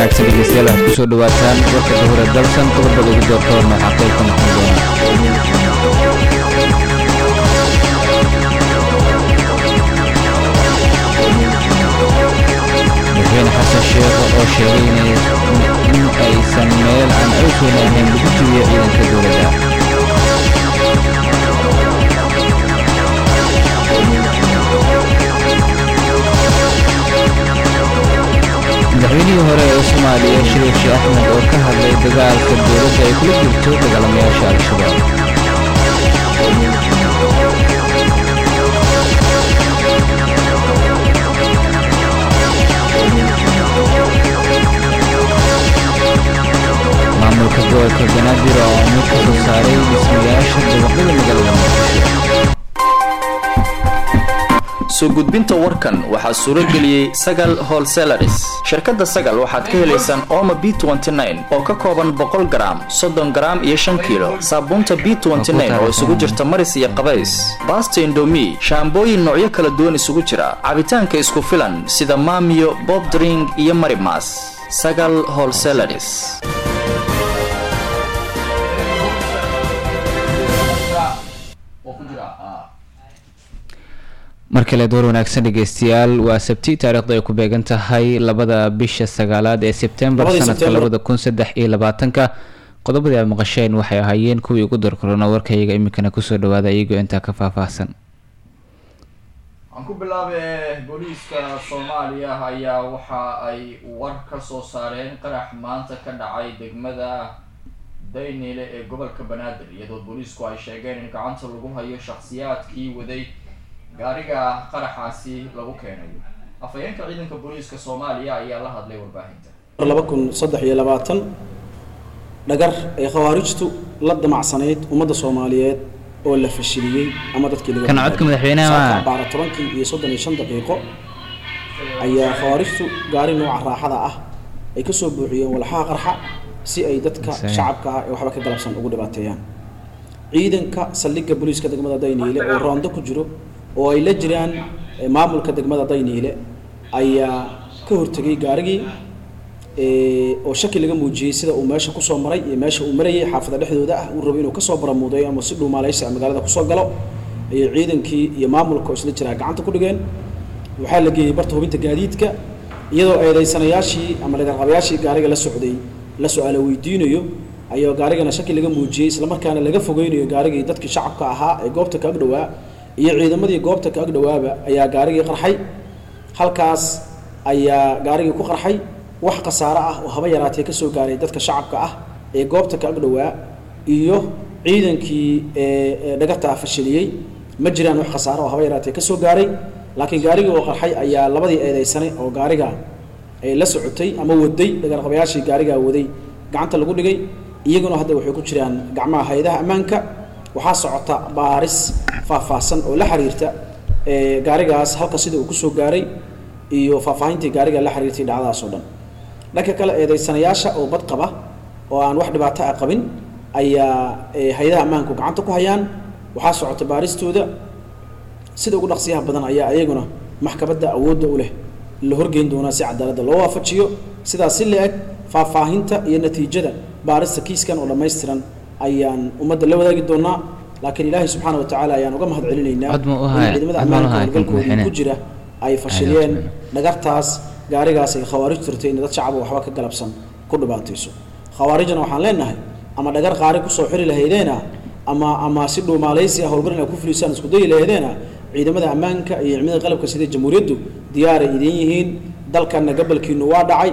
wanaagsan dhegeystayaal waxaad kusoo dhawaataan warka dahura dalsan qodobada ugu doorka horna waxaa qayb ka noqon doona madaxweyne xasan sheekh oo sheegay in aysan meel aan cawsweyn ahayn lagu jibiyo ciidanka dowladda madaxweynihii hore ee soomaaliya shariif sheekh axmed oo ka hadlay dagaalka dowladda ay kula jirto dagaalamayaasha al-shabaab maamulka gobolka banaadir oo mid ka soo saaray dhismayaasha dabaqyada magaalada muqdisho soo gudbinta warkan waxaa suuro geliyey sagal holselaris shirkadda sagal waxaad ka helaysaan ooma b oo ka kooban boqol garaam soddon garaam iyo shan kiilo saabuunta b oo isugu jirta maris iyo qabays baasta indomi shaambooyin noocyo kala duwan isugu jira cabitaanka isku filan sida maamiyo bobdring iyo marimas sagal holselaris mar kale door wanaagsan dhegeystayaal waa sabti taariikhda ay ku beegan tahay labada bisha sagaalaad ee sebtembar sanadka labada kun saddex iyo labaatanka qodobadii aad maqasheen waxay ahaayeen kuwii ugu dorkorona warkayaga iminkana kusoo dhawaada iyagoo intaa ka faahfaahsan waxaan ku bilaabay booliiska soomaaliya ayaa waxa ay war ka soo saareen qarax maanta ka dhacay degmada daynile ee gobolka banaadir iyadoo booliisku ay sheegeen in gacanta lagu hayo shakhsiyaadkii waday gaariga qaraxaasi lagu keenayo afhayeenka ciidanka booliiska soomaaliya ayaa la hadlay warbaahinta laba kun saddex iyo labaatan dhagar ay khawaarijtu la damacsanayd ummadda soomaaliyeed oo la fashiliyey ama dadkii laga kan codka madaxweynaha baara tobankii iyo soddon iyo shan daqiiqo ayaa khawaarijtu gaari nooca raaxada ah ay kasoo buuxiyeen walxaha qarxa si ay dadka shacabka ah ee waxba ka galabsan ugu dhibaateeyaan ciidanka saldhigga booliiska degmada dayniile oo roondo ku jiro oo ay la jiraan maamulka degmada dayniile ayaa ka hortegay gaarigii oo shaki laga muujiyey sida uu meesha kusoo maray iyo meesha uu marayay xaafada dhexdooda ah uu rabo inuu kasoo baramuudeeyo ama si dhuumaaleysi magaalada kusoo galo ayay ciidankii iyo maamulka oo isla jiraa gacanta ku dhigeen waxaa la geeyey barta hubinta gaadiidka iyadoo eedeysanayaashii ama dhagarqabayaashii gaariga la socday la su-aalo weydiinayo ayuu gaarigana shaki laga muujiyey islamarkaana laga fogeynayo gaarigii dadkii shacabka ahaa ee goobta ka agdhowaa iyo ciidamadii goobta ka agdhowaaba ayaa gaarigii qarxay halkaas ayaa gaarigii ku qarxay wax khasaaro ah oo haba yaraatee kasoo gaaray dadka shacabka ah ee goobta ka agdhowaa iyo ciidankii dhagartaa fashiliyey ma jiraan wax khasaaro oo haba yaraatee kasoo gaaray laakiin gaarigii oo qarxay ayaa labadii eedeysanay oo gaariga la socotay ama waday dhagarqabayaashii gaarigaa waday gacanta lagu dhigay iyaguna hadda waxay ku jiraan gacmaha hay-adaha ammaanka waxaa socota baaris faahfaahsan oo la xiriirta gaarigaas halka sida uu kusoo gaaray iyo faahfaahintii gaariga la xiriirtay dhacdadaas oo dhan dhanka kale eedeysanayaasha oo bad qaba oo aan wax dhibaato ah qabin ayaa hay-adaha ammaanku gacanta ku hayaan waxaa socota baaristooda sida ugu dhaqsiyaha badan ayaa iyaguna maxkamadda awoodda u leh la horgeyn doonaa si cadaaladda loo waafajiyo sidaas si la-eg faahfaahinta iyo natiijada baarista kiiskan oo dhammaystiran ayaan ummadda la wadaagi doonaa laakiin ilaahay subxaana wa tacaala ayaan uga mahad celinaynaa in ciidamada ammaanka howlgalkooda ku jira ay fashiliyeen dhagartaas gaarigaas ay khawaarijtu tirtay in dad shacaba waxba ka galabsan ku dhibaatayso khawaarijna waxaan leenahay ama dhagar qaari kusoo xiri lahaydeena ama ama si dhuumaalaysi ah howlgal inaad ku fulisaan isku dayi lahaydeena ciidamada ammaanka iyo ciidamada qalabka sida jamhuuriyaddu diyaaray idin yihiin dalkana gabalkiinu waa dhacay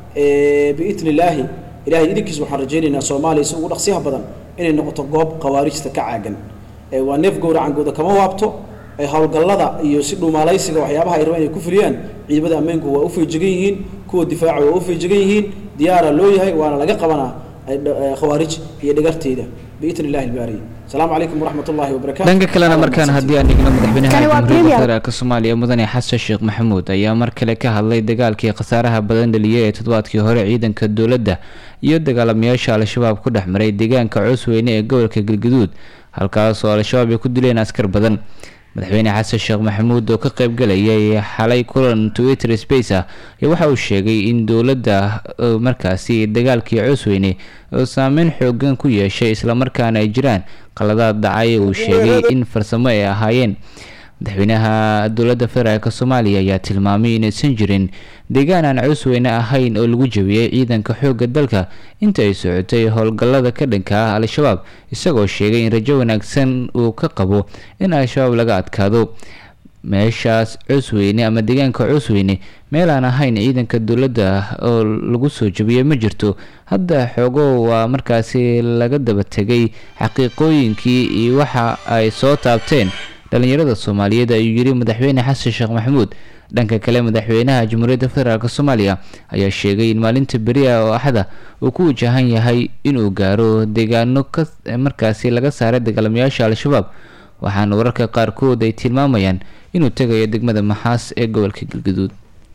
biidni illaahi ilahay idinkiis waxaan rajaynaynaa soomaaliya si ugu dhaqsiyaha badan inay noqoto goob khawaarijta ka caagan waa neef gowracangooda kama waabto howlgallada iyo si dhuumaalaysiga waxyaabaha ay rabaan inay ku fuliyaan ciidamada ammaanku waa u feejigan yihiin kuwa difaaca waa u feejigan yihiin diyaara loo yahay waana laga qabanaa khawaarij iyo dhagarteeda biidni illahi albaariy asalaamu calaykum waraxmat ullahi wabarakatu dhanka kalena markaan haddii aan dhigno madaxweynaha jamhuuriyadda federaalk soomaaliya mudane xasan sheekh maxamuud ayaa mar kale ka hadlay dagaalkii khasaaraha badan dhaliyay ee toddobaadkii hore ciidanka dowladda iyo dagaalamayaasha al-shabaab ku dhex maray deegaanka coosweyne ee gobolka galgaduud halkaas oo al-shabaab ay ku dileen askar badan madaxweyne xasan sheekh maxamuud oo ka qaybgalayay xalay kulan twitter space ah ayaa waxa uu sheegay in dowladda markaasi dagaalkii cusweyne oo saameyn xoogan ku yeeshay islamarkaana ay jiraan qaladaad dhacay uu sheegay in farsamo ay ahaayeen madaxweynaha dowladda federaalk soomaaliya ayaa tilmaamay inaysan jirin deegaan aan cusweyne ahayn oo lagu jabiyey ciidanka xoogga dalka inta ay socotay howlgallada ka dhanka ah al-shabaab isagoo sheegay in rajo wanaagsan uu ka qabo in al-shabaab laga adkaado meeshaas cusweyne ama deegaanka cusweyne meel aan ahayn ciidanka dowladda oo lagu soo jabiyey ma jirto hadda xoogo waa markaasi laga daba tegay xaqiiqooyinkii iyo waxa ay soo taabteen dhalinyarada soomaaliyeed ayuu yiri madaxweyne xasan sheekh maxamuud dhanka kale madaxweynaha jamhuuriyadda federaalk soomaaliya ayaa sheegay in maalinta beriya oo axada uu ku wajahan yahay inuu gaaro deegaano ka markaasi laga saaray dagaalamayaasha al-shabaab waxaana wararka qaarkood ay tilmaamayaan inuu tegayo degmada maxaas ee gobolka galgaduud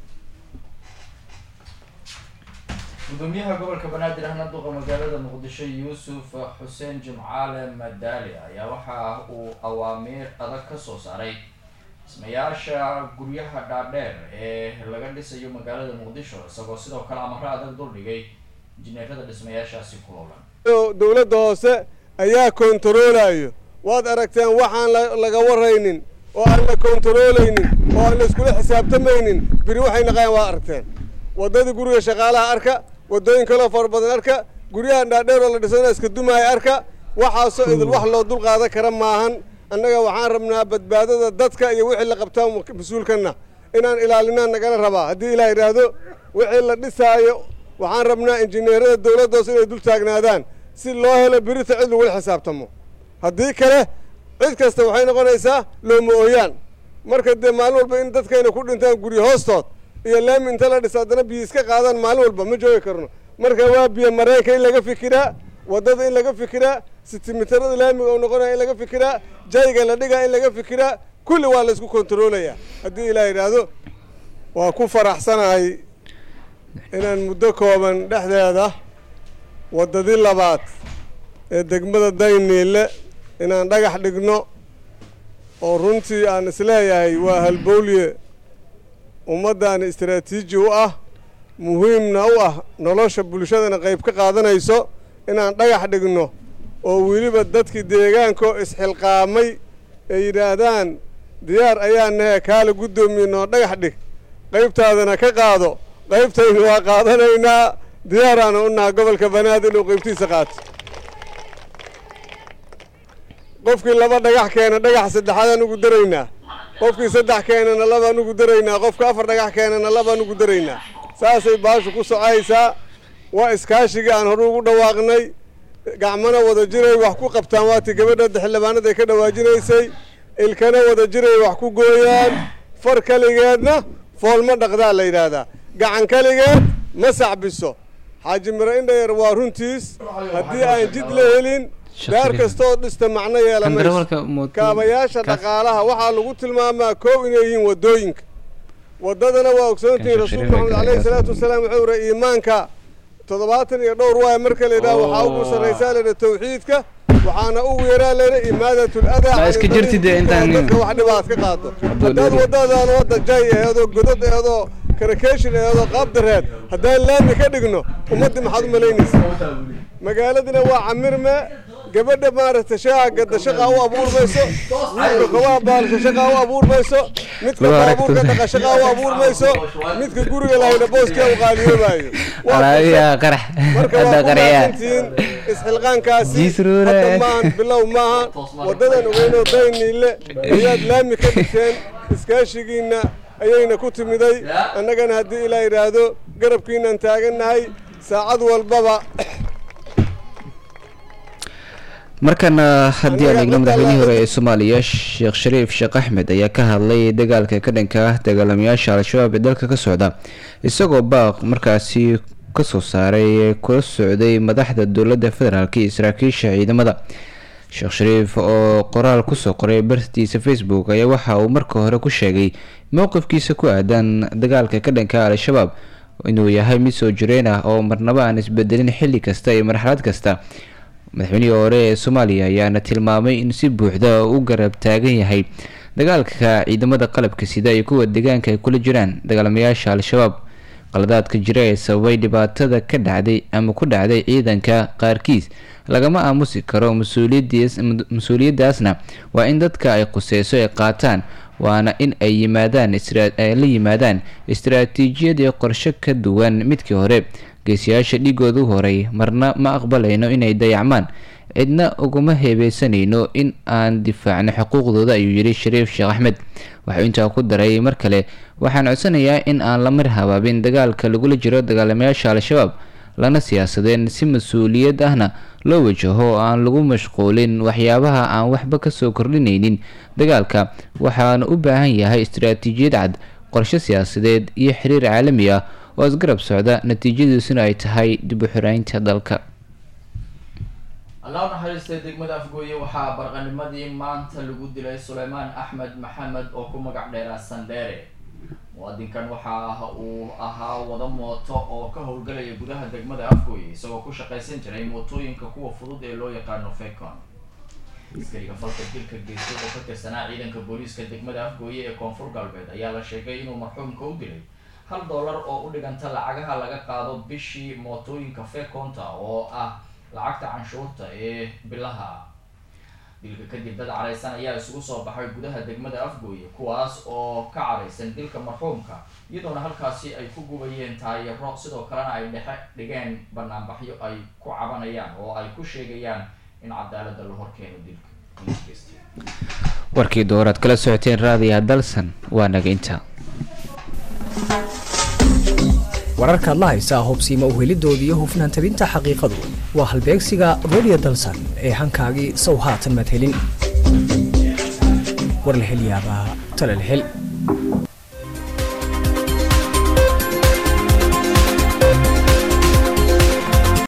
gudoomiyaha gobolka banaadir ahna duqa magaalada muqdisho yuusuf xuseen jimcaale madaali ayaa waxa uu awaamiir adag ka soo saaray dhismayaasha guryaha dhaadheer ee laga dhisayo magaalada muqdisho isagoo sidoo kale amaro adag duldhigay injineerada dhismayaashaasi ku howlan dowladda hoose ayaa kontaroolayo waad aragteen waxaan laga waraynin oo aan la kontaroolaynin oo aan la iskula xisaabtamaynin biri waxay naqayaan waad aragteen waddadii guriga shaqaalaha arka waddooyin kaloo fara badan arka guryaha dhaadheer oo la dhisana iska dumaaya arka waxaasoo idil wax loo dul qaadan kara maahan annaga waxaan rabnaa badbaadada dadka iyo wixii la qabtaa mas-uulkanna inaan ilaalinaan nagala rabaa haddii ilaah idhaahdo wixii la dhisaayo waxaan rabnaa injineerada dowladda hoose inay dul taagnaadaan si loo helo birita cid lagula xisaabtamo haddii kale cid kasta waxay noqonaysaa looma ooyaan marka dee maalin walba in dadkayna ku dhintaan guryo hoostood iyo laami inta la dhisa haddana biyo iska qaadaan maalin walba ma joogi karno marka waa biyo mareenka in laga fikiraa waddada in laga fikiraa sitimitarada laamiga oo noqonaya in laga fikiraa jayga la dhigaa in laga fikiraa kulli waa la isku kontaroolayaa haddii ilaah yidhaahdo waa ku faraxsanahay inaan muddo kooban dhexdeeda waddadii labaad ee degmada dayniile inaan dhagax dhigno oo runtii aan isleeyahay waa halbowliye ummaddaani istaraatiiji u ah muhiimna u ah nolosha bulshadana qayb ka qaadanayso inaan dhagax dhigno oo weliba dadkii deegaankaoo isxilqaamay ay yidhaahdaan diyaar ayaa nahe kaala guddoomiye noo dhagax dhig qaybtaadana ka qaado qaybtaynu waa qaadanaynaa diyaaraana u naha gobolka banaadir inuu qaybtiisa qaato qofkii laba dhagax keena dhagax saddexaadaan ugu daraynaa qofkii saddex keenana labaan ugu daraynaa qofka afar dhagax keenana labaan ugu daraynaa saasay baashu ku socaysaa waa iskaashigii aan hore ugu dhawaaqnay gacmana wada jiray wax ku qabtaan waatii gabadha xildhibaanada ay ka dhawaajinaysay ilkana wada jiray wax ku gooyaan far keligeedna foolma dhaqdaa la yidhaahdaa gacan keligeed ma sacbiso xaaji miro indhayar waa runtiis haddii aan jid la helin daar kastooo dhista macno yeelamayso kaabayaasha dhaqaalaha waxaa lagu tilmaamaa koow inay yihiin waddooyinka waddadana waa ogsoontihiin rasuulka maxamed caleyhi salaatu wasalaam wuxuu yidhi iimaanka toddobaatan iyo dhowr waaya marka la yidhaha waxaa ugu sarraysaa layidha tawxiidka waxaana ugu yaraa layidha imaadatul adaa dadka wax dhibaad ka qaado haddaad waddadaan wadda jay eedoo godad eedoo karakeeshin eedoo qaabdareed haddaan laami ka dhigno ummaddii maxaad u malaynaysa magaaladina waa camirme gabadha maaragtay shaaha gadda shaqaa u abuurmayso midka kobaa baalka shaqaa u abuurmayso midka baabuurka dhaqa shaqaa u abuurmayso midka guriga lahayna booskia u qaaliyoobaayo marka waa kumaasantihiin isxilqaankaasi hadda maahan bilow maaha waddadan ogeynoo dayniile ayaad laami ka dhigteen iskaashigiinna ayayna ku timiday annagana haddii ilaa yidhaahdo garabkiinaan taagannahay saacad walbaba markana haddii aan eegno madaxweynihii hore ee soomaaliya sheekh shariif sheekh axmed ayaa ka hadlay dagaalka ka dhanka ah dagaalamayaasha al-shabaab ee dalka ka socda isagoo baaq markaasi kasoo saaray kula socday madaxda dowladda federaalk iyo saraakiisha ciidamada sheekh shariif oo qoraal kusoo qoray bartiisa facebook ayaa waxa uu marka hore ku sheegay mowqifkiisa ku aadan dagaalka ka dhanka al-shabaab inuu yahay mid soo jireen ah oo marnaba aan isbedelin xilli kasta iyo marxalad kasta madaxweynihii hore ee soomaaliya ayaana tilmaamay in si buuxda u garab taagan yahay dagaalka ciidamada qalabka sida iyo kuwa deegaanka ay kula jiraan dagaalamayaasha al-shabaab qaladaadka jira ee sababay dhibaatada ka dhacday ama ku dhacday ciidanka qaarkiis lagama aamusi karo mas-uuliyadaasna waa in dadka ay quseyso ay qaataan waana in ay yimaadaan ay la yimaadaan istaraatiijiyad iyo qorshe ka duwan midkii hore geesiyaasha dhiigoodu horay marna ma aqbalayno inay dayacmaan cidna uguma heebeysanayno in aan difaacno xuquuqdooda ayuu yidhi shariif sheekh axmed waxuu intaa ku daray mar kale waxaan codsanayaa in aan la mar habaabin dagaalka lagula jiro dagaalamayaasha al-shabaab lana siyaasadeen si mas-uuliyad ahna loo wajaho oo aan lagu mashquulin waxyaabaha aan waxba kasoo kordhinaynin dagaalka waxaana u baahan yahay istaraatiijiyad cad qorshe siyaasadeed iyo xiriir caalami ah oo isgarab socda natiijadiisuna ay tahay dib u xiraynta dalka allah u naxariistay degmada afgooye waxaa barqanimadii maanta lagu dilay suleymaan axmed maxamed oo ku magac dheeraa sandheere muwaadinkan waxa uu ahaa wada mooto oo ka howlgalaya gudaha degmada afgooye isagoo ku shaqaysan jiray mootooyinka kuwa fudud ee loo yaqaano fecon askariga falka dilka geystay oo ka tirsanaa ciidanka booliiska degmada afgooye ee koonfur galbeed ayaa la sheegay inuu marxuumka u dilay hal dollar oo u dhiganta lacagaha laga qaado bishii mootooyinka feconta oo ah lacagta canshuurta ee bilaha dilka kadib dad caraysan ayaa isugu soo baxay gudaha degmada afgooye kuwaas oo ka caraysan dilka marxuumka iyadoona halkaasi ay ku gubayeen taayaro sidoo kalena ay dhexe dhigeen banaanbaxyo ay ku cabanayaan oo ay ku sheegayaan in cadaalada la horkeeno dilka warkii dooraad kala socoteen raadiyaha dalsan waa naga inta wararkaad la haysaa hubsiima uhelidooda iyo hufnaan tabinta xaqiiqadu waa halbeegsiga radio dalsan ee hankaagii sow haatan madhelin war la hel yaabaa tala la hel